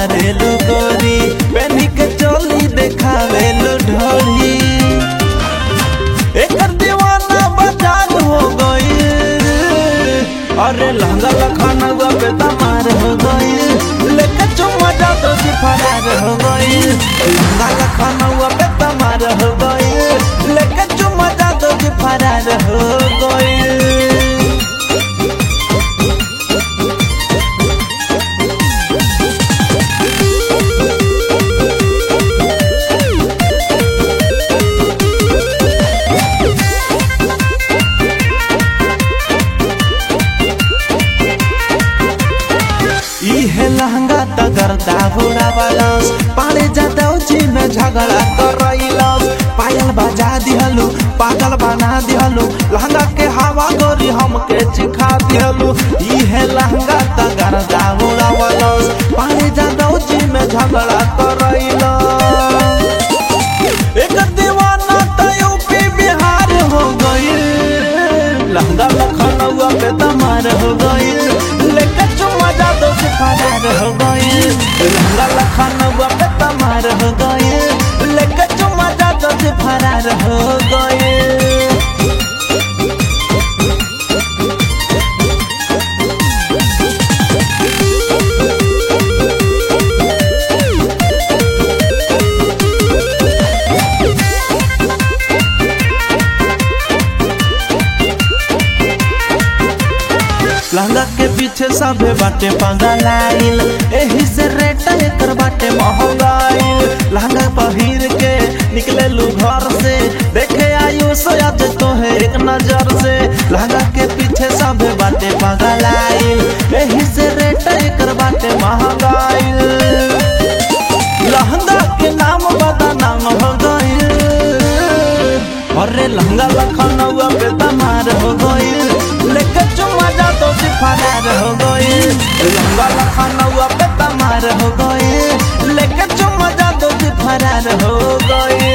मारेलू गोरी पेनी के चोली देखावेलू ढोली एकर दीवाना बाजार हो गई अरे लहंगा लखनऊ पे तमार हो गई लेके चुम्मा जा तो जी फरार हो गई लहंगा लखनऊ पे तमार हो गई लेके चुम्मा जा तो जी फरार हो गई इहे लहंगा तगरता बुढ़ा वालस पाले जाता जी में झगड़ा करैलस पायल बजा दिहलु पागल बना दिहलु लहंगा के हवा गोरी हमके चिखा दिहलु इहे लहंगा तगरता बुढ़ा वालस पाले जाता जी में झगड़ा करैलस एक दीवाना त यूपी बिहार हो गई लहंगा लखनऊ पे तमार हो गई लेके चुम्मा जा दो से फरार हो गई लहंगा लखनऊ पे तमार हो गई लेके चुम्मा जा दो से फरार हो गई लहंगा के पीछे सबे बाटे पगलाइल एही से रेट एकर बाटे महंगाइल लहंगा पहिर के निकले लू घर से देखे आयु सोयाद तो है एक नजर से लहंगा के पीछे सबे बाटे पगलाइल एही से रेट एकर बाटे महंगाइल लहंगा के नाम बता नाम हो गइल अरे लहंगा लखनऊ पे तमार हो गइल लेके चुम्मा जा तो फरार हो गइल लहंगा लखनऊ पे तमार हो गइल लेके चुम्मा जा तो फरार हो गइल